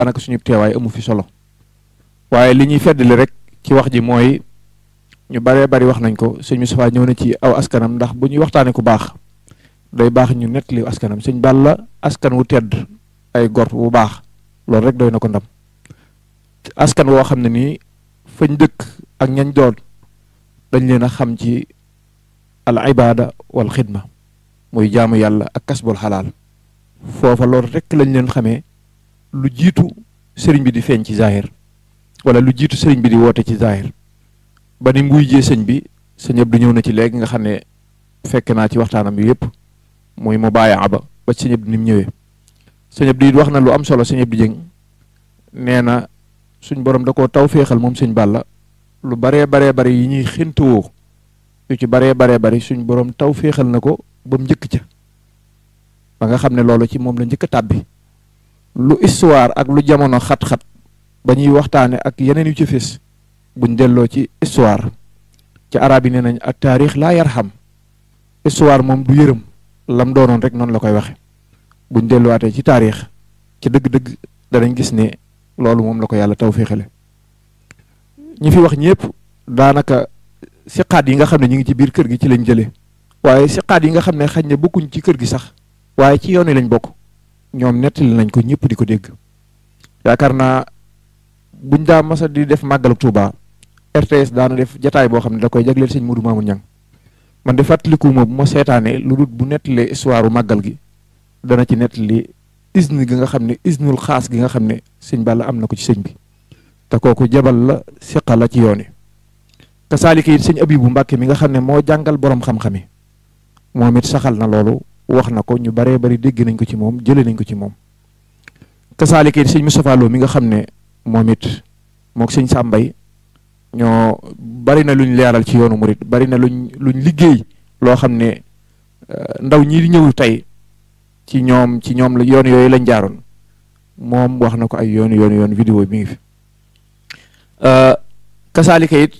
daanaka suñu teewaay amu fi solo waaye li ñuy feddali rek ci wax ji mooy ñu baree bari wax nañ ko sëñ Moustapha ñëw na ci aw askanam ndax bu ñuy waxtaanee ku baax day baax ñu nettali askanam sëñ Balla askan wu tedd ay gor bu baax loolu rek doy na ko ndam askan woo xam ne nii fañ dëkk ak ñañ doon dañ leen a xam ci al ibada wal xidma muy jaamu yàlla ak kasbul xalaal foofa loolu rek lañ leen xamee lu jiitu sëriñ bi di feeñ ci zahir wala lu jiitu sëriñ bi di woote ci zahir ba ni mbuy jee sëñ bi sëñ Abdu ñëw na ci léegi nga xam ne fekk naa ci waxtaanam bi yëpp muy mu bàyyi ba ba sëñ Abdu ni mu ñëwee sëñ Abdu it wax na lu am solo sëñ Abdu Jëng nee na suñ borom da koo taw féexal moom sëñ Balla lu baree baree bari yi ñuy xintawoo yu ci baree baree bari suñ borom taw féexal na ko ba mu njëkk ca ba nga xam ne loolu ci moom la njëkk a tàbbi lu histoire ak lu jamono xat-xat ba ñuy waxtaane ak yeneen yu ci fés buñ delloo ci histoire ci arab yi nee nañ ak taarix laa yarham histoire moom du yërëm lam doonoon rek noonu la koy waxe buñ delluwaatee ci taarix ci dëgg-dëgg danañ gis ne loolu moom la ko yàlla taw féexale ñi fi wax ñëpp daanaka siqaat yi nga xam ne ñu ngi ci biir kër gi ci lañ jëlee waaye siqaat yi nga xam ne xañ ne bokkuñ ci kër gi sax waaye ci yoon wi lañ bokk ñoom nettali nañ ko ñëpp di ko dégg yaakaar naa buñ daa masa di def màggalu Touba RTS daana def jataay boo xam ne da koy jagleel sëñ Modou Mamoun Niang man de fàttaliku ma bu ma seetaanee lu dul bu nettalee histoire màggal gi dana ci nettali isne gi nga xam ne isnul xaas gi nga xam ne sëñ Balla am na ko ci sëñ bi te kooku jabal la siqa la ci yoon wi kasaalika it sëñ Abibu Mbàkke mi nga xam ne moo jàngal borom xam-xami moom it saxal na loolu wax na ko ñu baree bari dégg nañ ko ci moom jëlee nañ ko ci moom kasaalika it sëñ Moustapha Lo mi nga xam ne moom it moog sëñ Sàmbay ñoo bari na luñ leeral ci yoonu murit bari na luñ luñ liggéey loo xam ne ndaw ñi di ñëw tey ci ñoom ci ñoom la yoon yooyu lañ jaaroon moom wax na ko ay yoon yoon yoon vidéo bi ngi fi kasaalika it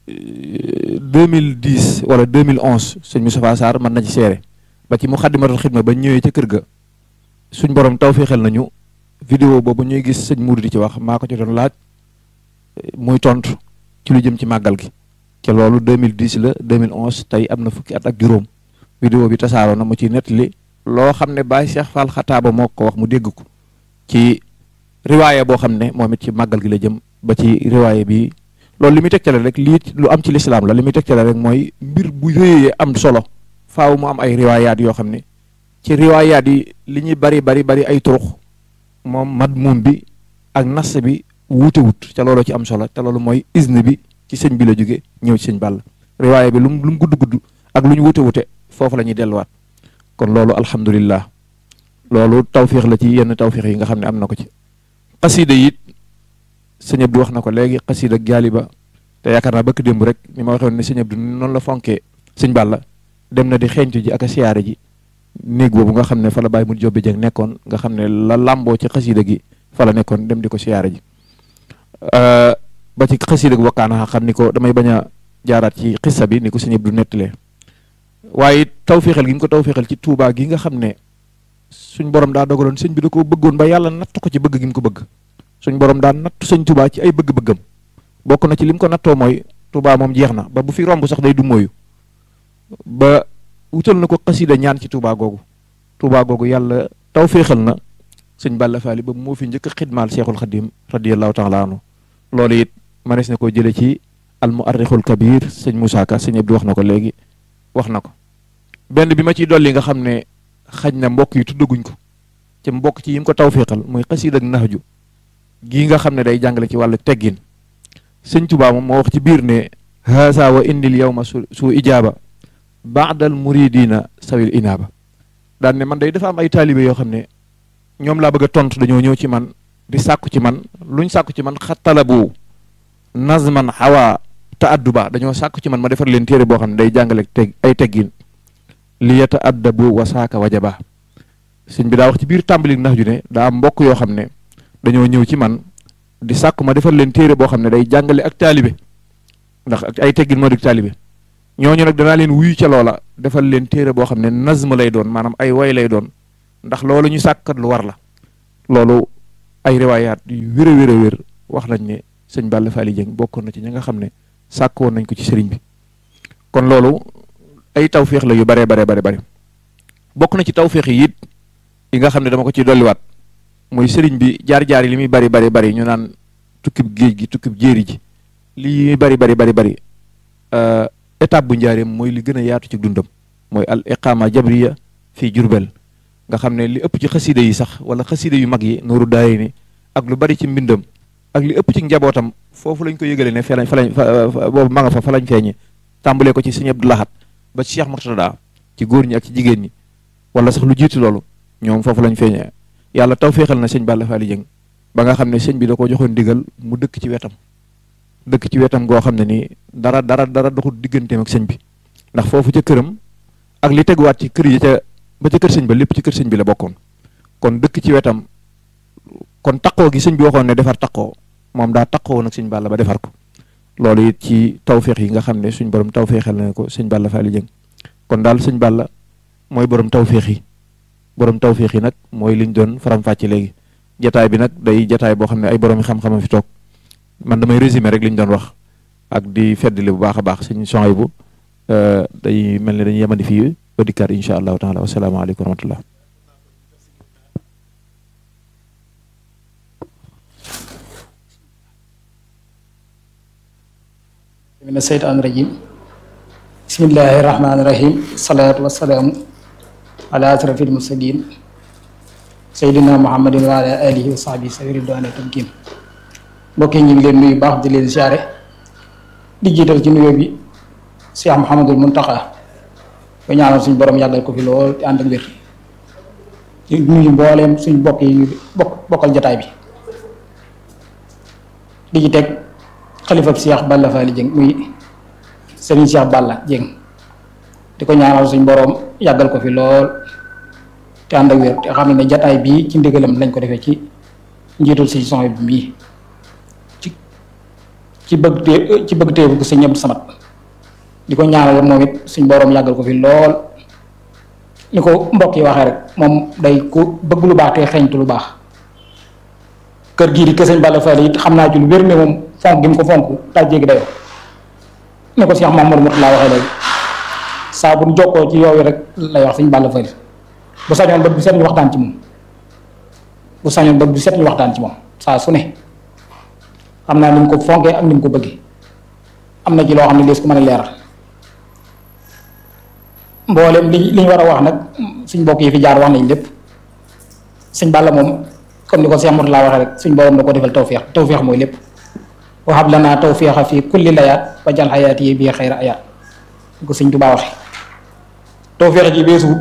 2010 wala 2011 sëñ Moustapha Sarr mën na ci seere ba ci mu xaddimatul xidma ba ñëwee ca kër ga suñ borom taw féexal nañu vidéo boobu ñuy gis sëñ Mourou di ci wax maa ko ci doon laaj muy tontu ci lu jëm ci màggal gi te loolu 2010 la 2011 tey am na fukki at ak juróom vidéo bi tasaaroo na mu ci nettali loo xam ne Baye Cheikh Fall xataaba moo ko wax mu dégg ko ci riwaaya boo xam ne moom it ci màggal gi la jëm ba ci riwaaya bi loolu li muy tegtale rek lii lu am ci lislaam la li muy tegtale rek mooy mbir bu yooyee am solo faaw mu am ay riwaayaat yoo xam ne ci riwaayaat yi li ñuy bari bari bari ay turux moom madmuum bi ak nas bi wuute wut te loolu ci am solo te loolu mooy isne bi ci sëñ bi la jóge ñëw ci sëñ Balla riwaaya bi lu mu lu mu gudd gudd ak lu ñu wuute wute foofu la ñuy delluwaat kon loolu alhamdulillah loolu tawfiix la ci yenn tawfiix yi nga xam ne am na ko ci xasida it sëñ Abdou wax na ko léegi xasida ak jaaliba te yaakaar naa bëkk démb rek ni ma waxoon ne sëñ Abdou noonu la fonkee sëñ Balla dem na di xeeñtu ji ak a siyaare ji néeg boobu nga xam ne fa la bàyyi mu jobbi jëng nekkoon nga xam ne la làmboo ci xasida gi fa la nekkoon dem di ko siyaare ji ba ci xasida gi wakkaana xam ni ko damay bañ a jaaraat ci xissa bi ni ko sëñ Abdou nettalee waaye tawféexal gi mu ko tawféexal ci Touba gi nga xam ne suñ borom daa dogaloon sëñ bi da ko bëggoon ba yàlla natt ko ci bëgg gi mu ko bëgg suñ borom daa natt sëñ Touba ci ay bëgg-bëggam bokk na ci lim ko nattoo mooy Touba moom jeex na ba bu fi romb sax day du mooyu ba wutal na ko xasida ñaan ci Touba googu Touba googu yàlla tawféexal na sëñ Balla Faali ba moo fi njëkk a xidmaal Seexul Xadim radiyallahu taala anhu loolu it manees na koo jële ci al muarrixul kabir sëñ Moussa Ka sëñ Abdou wax na ko léegi wax na ko benn bi ma ciy dolli nga xam ne xaj na mbokk yi tuddaguñ ko ci mbokk ci yim ko tawféexal muy xasida ak naxju gii nga xam ne day jàngale ci wàllu teggin sëñ Tuubaa moom moo wax ci biir ne haasa wa indil yawma su su ijaaba baadal muridina sawil inaaba daan ne man day dafa am ay taalibe yoo xam ne ñoom laa bëgg a tontu dañoo ñëw ci man di sàkku ci man luñ sàkku ci man xattalabu nazman xawa taadduba dañoo sàkku ci man ma defar leen téere boo xam ne day jàngale teg ay teggin li yata addabu wa saaka wajaba sëñ bi daa wax ci biir tàmbali nax ju ne daa am mbokk yoo xam ne dañoo ñëw ci man di sàkku ma defar leen téere boo xam ne day jàngale ak taalibe ndax ak ay teggin moo di taalibe ñooñu nag danaa leen wuyu ca loola defal leen téere boo xam ne nazm lay doon maanaam ay way lay doon ndax loolu ñu sàkkat lu war la loolu ay riwaayaat yu wér a wér a wér wax nañ ne sëñ Balla Fally Dieng bokkoon na ci ñi nga xam ne sàkk woon nañ ko ci sëriñ bi kon loolu ay tawféex la yu baree bare bare bare bokk na ci tawféex yi it yi nga xam ne dama ko ciy dolliwaat mooy sëriñ bi jaar-jaar yi li muy bari bari bari ñu naan tukkib géej gi tukkib jéeri ji lii muy bari bari bari bari étape bu njaareem mooy li gën a yaatu ci dundam mooy al iqaama jabriya fii jurbel nga xam ne li ëpp ci xasida yi sax wala xasida yu mag yi nooru daay ni ak lu bari ci mbindam ak li ëpp ci njabootam foofu lañ ko yëgale ne fa lañ fa lañ boobu ma nga fa fa lañ feeñe tàmbalee ko ci sëñ Abdou Lahad ba ci Cheikh Murtada ci góor ñi ak ci jigéen ñi wala sax lu jiitu loolu ñoom foofu lañ feeñee yàlla taw féexal na sëñ Balla Fally Dieng ba nga xam ne sëñ bi da ko joxoon digal mu dëkk ci wetam dëkk ci wetam goo xam ne nii dara dara dara doxul digganteem ak sëñ bi ndax foofu ca këram ak li teguwaat ci kër yi ca ba ca kër sëñ ba lépp ci kër sëñ bi la bokkoon kon dëkk ci wetam kon taqoo gi sëñ bi waxoon ne defar taqoo moom daa taqoo nag sëñ Balla ba defar ko loolu it ci tawféex yi nga xam ne suñ borom tawféexal na ko sëñ Balla Fally Dieng kon daal sëñ Balla mooy borom tawféex yi borom tawféex yi nag mooy liñ doon faram-fàcce léegi jataay bi nag day jataay boo xam ne ay borom yi xam-xama fi toog man damay résumé rek liñ doon wax ak di feddali bu baax a baax sëñ son bu day mel ne dañuy yemandi fii ba dikkaat incha allahu taala wasalaamaaleykum wa rahmatullah min asheytaan rajim bismillahi rahmaani rahim salaatu wasalaamu ala asrafil mursalin seydina muhammadin wa ala alihi wa sahbihi sawi ridwaana tamkin mbokk yi ñu ngi leen nuyu baax di leen siyaare di jiital ci nuyoo bi Cheikh Mouhamadul Muntaxa ko ñaanal suñ borom yàggal ko fi lool te ànd ak wér di nuyu mbooleem suñ bokk yi ñu bokk bokkal jataay bi di ci teg xalifab Cheikh Balla Fally Dieng muy Serigne Cheikh Balla Dieng di ko ñaanal suñ borom yàggal ko fi lool te ànd ak wér te xam ne jataay bii ci ndigalam lañ ko defee ci njiitul si son bi mii ci ci bëgg tee ci bëgg tee bu sëñ Abdou Samad di ko ñaanal moom it suñ borom yàggal ko fi lool ni ko mbokk yi waxee rek moom day ku bëgg lu baax te xeeñtu lu baax kër gii di kër sëñ Balla Fally it xam naa ci lu wér ne moom fonk gi mu ko fonk daa jéggi dayoo ni ko Cheikh Mamadou Mourtala waxee léegi saa bu ñu jokkoo ci yooyu rek lay wax sëñ Balla Fally bu sañoon bët bu set ñu waxtaan ci moom bu sañoon bët bu set ñu waxtaan ci moom saa su ne xam naa ni mu ko fonkee ak ni mu ko bëggee am na ci loo xam ne lees ko mën a leeral mboolem li li ñu war a wax nag suñ mbokk yi fi jaar wax nañ lépp sëñ Balla moom comme ni ko Cheikh Mourtala waxee rek suñ borom da ko defal tawféex tawféex mooy lépp waxab lanaa tawféexa fi kulli layaat wa jal xayaati yi bii xayra ayaat ni ko sëñ Tuubaa waxe tawféex ji beesuwut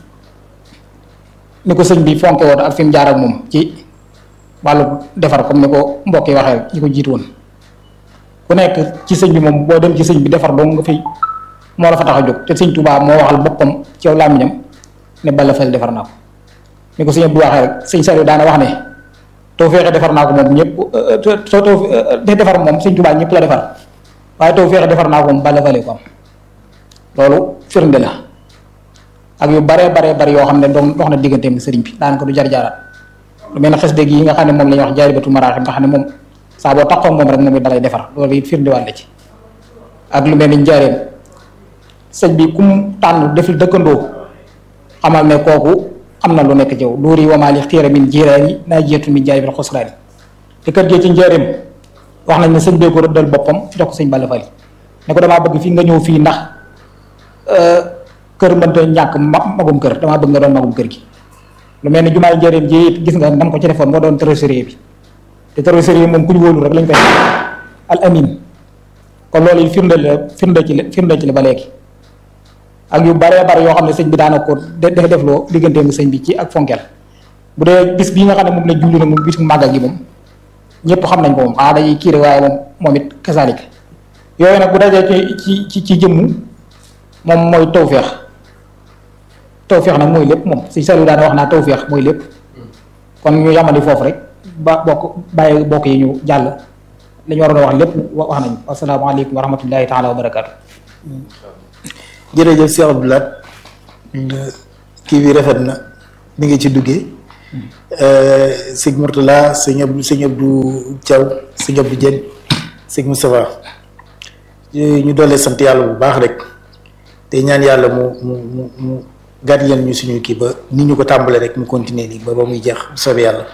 ni ko sëñ bi fonke woon ak fi mu jaar ak moom ci wàllu defar comme ni ko mbokk yi waxee rek ñi ko jiitu woon ku nekk ci sëñ bi moom boo dem ci sëñ bi defar dong nga fi moo la fa tax a jóg te sëñ Tuubaa moo waxal boppam ci yow làmmiñam ne Balla Fally defar naa ko ni ko sëñ Abdou waxee rek sëñ Saliou daana wax ne too feexe defar naa ko moom ñëpp soo too de defar moom sëñ Tuubaa ñëpp la defar waaye too feexe defar naa ko moom Balla Fally ko am loolu firnde la ak yu baree baree bari yoo xam ne doon dox na digganteem sëriñ bi daanaka du jar jaaraat lu mel ne xes dëgg yi nga xam ne moom la ñuy wax jaaribatu maraaxib nga xam ne moom saa boo taxaw moom rek moom it dalay defar loolu it firndewaat la ci ak lu mel ni njaareem sëñ bi ku mu tànn def dëkkandoo xamal ne kooku am na lu nekk jëw duuri wamaali xiira min jiiraani naa jeetu min jaay bil xusraani te kër gee ci njaareem wax nañ ne sëñ bee ko rëddal boppam jox ko sëñ Balla Fally ne ko damaa bëgg fii nga ñëw fii ndax kër mënta ñàkk magum kër damaa bëgg nga doon magum kër gi lu mel ni jumaay njëriñ ji it gis nga nam ko ci defoon moo doon trésorier bi te trésorier moom ku ñu wóolu rek lañ koy al amin kon loolu yi firnde la firnde ci la firnde ci la ba léegi ak yu baree bare yoo xam ne sëñ bi daana ko def defloo digganteem sëñ bi ci ak fonkel bu dee bis bii nga xam ne moom la julli na moom bisu màggal gi moom ñëpp xam nañ ko moom xanaa dañuy kiire waaye moom moom it kasalik yooyu nag bu dajee ci ci ci jëmmu moom mooy tawféex tawféex nag mooy lépp moom si salu daana wax naa tawféex mooy lépp kon ñu yamali foofu rek ba bokk bàyyi bokk yi ñu jàll li ñu waroon a wax lépp wax nañu asalaamaaleykum wa rahmatullahi taala wa barakaatu. jërëjëf Cheikh Abdou Lahad kii bi rafet na mi ngi ci duggee sëñ Mourtala sëñ Abdou sëñ Abdou Thiaw sëñ Abdou Dieng sëñ Moustapha ñu doolee sant yàlla bu baax rek te ñaan yàlla mu mu mu mu gàtt leen ñu suñu kii ba ni ñu ko tàmbalee rek mu continuer nii ba ba muy jeex bu soobee yàlla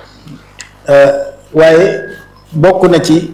waaye bokk na ci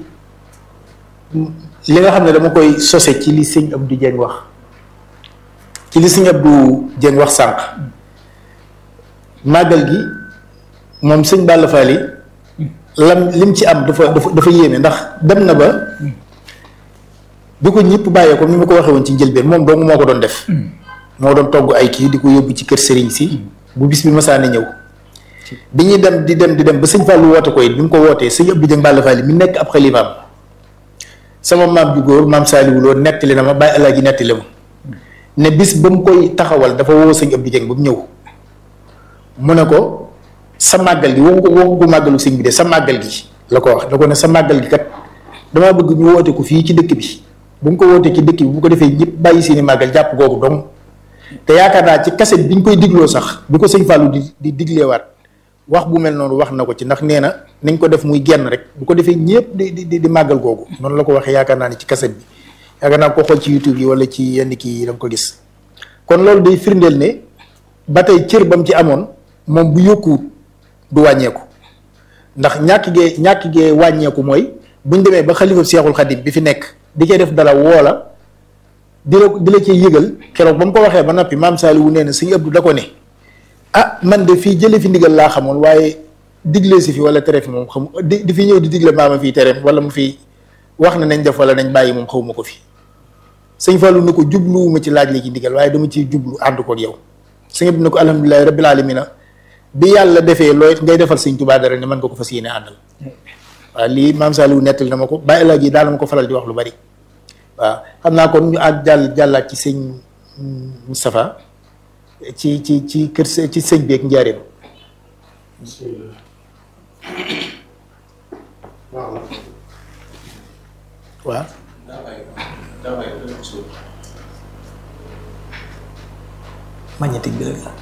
li nga xam ne dama koy sose ci li sëñ Abdou Dieng wax ci li sëñ Abdou Dieng wax sànq màggal gi moom sëñ Balla Fally lam lim ci am dafa dafa dafa yéeme ndax dem na ba bi ko ñëpp bàyyee ko ni ma ko waxee woon ci njëlbeen moom dong moo ko doon def moo doon togg ay kii di ko yóbbu ci kër sëriñ si bu bis bi masaane ñëw bi ñuy dem di dem di dem ba sëñ Fallou woote ko it bi mu ko wootee sëñ Abdou Dieng Balla Fally mi nekk ab xalifaam sama maam ju góor maam Saliou Lo nettali na ma bàyyi alaaji nettali ma ne bis ba mu koy taxawal dafa woo sëñ Abdou Dieng ba mu ñëw mu ne ko sa màggal gi waxu ko waxu ko màggalu sëñ bi de sa màggal gi la ko wax da ko ne sa màggal gi kat damaa bëgg ñu woote ko fii ci dëkk bi bu ñu ko wootee ci dëkk bi bu ko defee ñëpp bàyyi seeni màggal jàpp googu dong te yaakaar naa ci kaset bi ñu koy digloo sax bi ko sëñ Fallou di di digleewaat wax bu mel noonu wax na ko ci ndax nee na nañ ko def muy genn rek bu ko defee ñëpp di di di màggal googu noonu la ko waxee yaakaar naa ne ci kaset bi yaakaar naa ko xool ci YouTube yi wala ci yenn kii yi da nga ko gis kon loolu day firndeel ne ba tey cër ba mu ci amoon moom bu yokkuwut du wàññeeku ndax ñàkk gee ñàkk gee wàññeeku mooy buñ demee ba xalifa Seexul Xadim bi fi nekk di cee def dara woola di la di la cee yëgal keroog ba mu ko waxee ba noppi maam Saliou nee na sëñ Abdou da ko ne ah man de fii jële fi ndigal laa xamoon waaye digle si fi wala tere fi moom xam di di fi ñëw di digle maama fii tere wala mu fi wax na nañ def wala nañ bàyyi moom xawma ko fi sëñ Fallou ne ko jubluwuma ci laaj léegi ndigal waaye dama ciy jublu ànd ko ak yow sëñ Abdou ne ko alhamdulilahi rabbil alamina bi yàlla defee looy ngay defal sëñ Tuubaa dara ne mën nga ko fas yéene àndal waaw lii maam Saliou nettali na ma ko bàyyi laa gi daal ma ko faral di wax lu bari waaw xam naa kon ñu àgg jàll jàllaat ci sëñ Moustapha ci ci ci kër ci sëñ beeg njaareem waaw magnétique bi la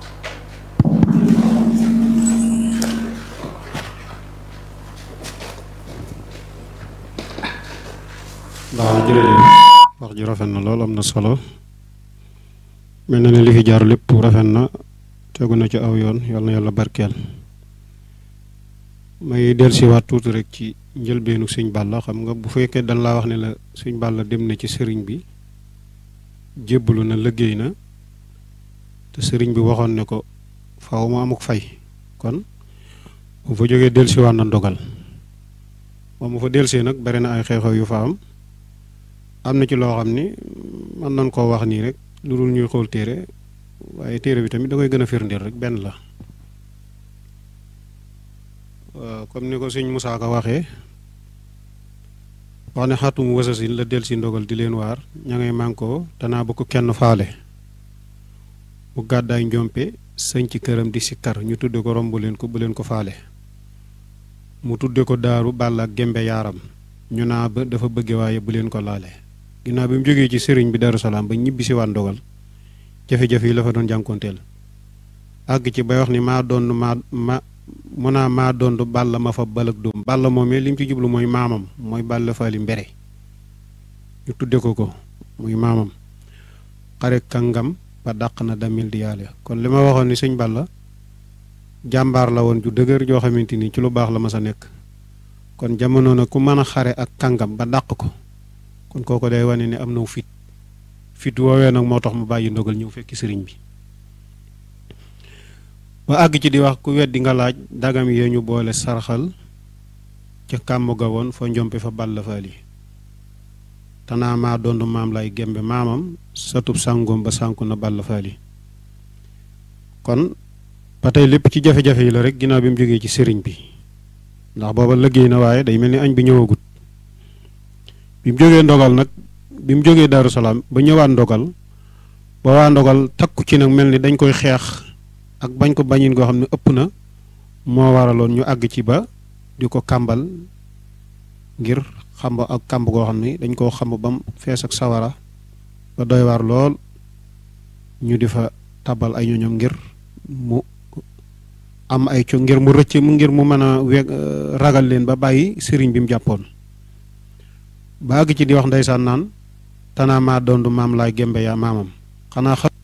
waaw jërëjëf wax ji rafet na lool am na solo mel na ne li fi jaar lépp rafet na tegu na ci aw yoon yal na yàlla barkeel may dellusiwaat tuuti rek ci njëlbeenu sëñ Balla xam nga bu fekkee dañ laa wax ne la sëñ Balla dem na ci sëriñ bi jébbalu na liggéey na te sëriñ bi waxoon ne ko faaw mu amuk fay kon bu fa jógee dellusiwaat na ndogal moom mu fa dellusee nag bari na ay xew-xew yu fa am am na ci loo xam ni mën nañ koo wax nii rek lu dul ñuy xool téere waaye téere bi tamit da koy gën a firndeel rek benn la comme ni ko sëñ Moussa Ka waxee wax ne xatum wasasin la del si ndogal di leen waar ña ngay mànkoo danaa ba ko kenn faale mu gàddaay njompe sëñ ci këram di sikkar ñu tudde ko romb leen ko bu leen ko faale mu tudde ko daaru bàll ak gembe yaaram ñu naa ba dafa bëgge waaye bu leen ko laale ginnaaw bi mu jógee ci sëriñ bi Darou Salaam ba ñibbi si waan ndogal jafe-jafe yi la fa doon jànkoonteel àgg ci bay wax ni maa doon maa ma mu naa maa doon bàll ma fa balak doom bàll moomee li mu ci jublu mooy maamam mooy bàll faali mbere ñu tudde ko ko muy maamam xare kàngam ba dàq na damil di yàlla kon li ma waxoon ni sëñ Balla jàmbaar la woon ju dëgër joo xamante ni ci lu baax la ma sa nekk kon jamono na ku mën a xare ak kàngam ba dàq ko kon kooku day wane ne am na fit fit woowee nag moo tax mu bàyyi ndogal ñëw fekki sëriñ bi ba àgg ci di wax ku weddi nga laaj dagam yee ñu boole sarxal ca kàmm ga woon fa njompe fa ball faali tanaa maa dond maam lay gembe maamam satub sàngoom ba sànku na ball faali kon ba tey lépp ci jafe-jafe yi la rek ginnaaw bi mu jógee ci sëriñ bi ndax booba liggéey na waaye day mel ni añ bi ñëwagut bi mu jógee ndogal nag bi mu jógee Daaru Salaam ba ñëwaat ndogal ba waa ndogal takku ci nag mel ni dañ koy xeex ak bañ ko bañin goo xam ne ëpp na moo waraloon ñu àgg ci ba di ko kàmbal ngir xamb ak kàmb goo xam ne dañ koo xamb bam fees ak sawara ba doy waar lool ñu di fa tabal ay ñoñom ngir mu am ay co ngir mu rëcc mu ngir mu mën a weg ragal leen ba bàyyi sëriñ bi mu jàppoon ba àgg ci di wax ndeysaan naan tanaa maa dondu maam laay gembe yaa maamam xanaa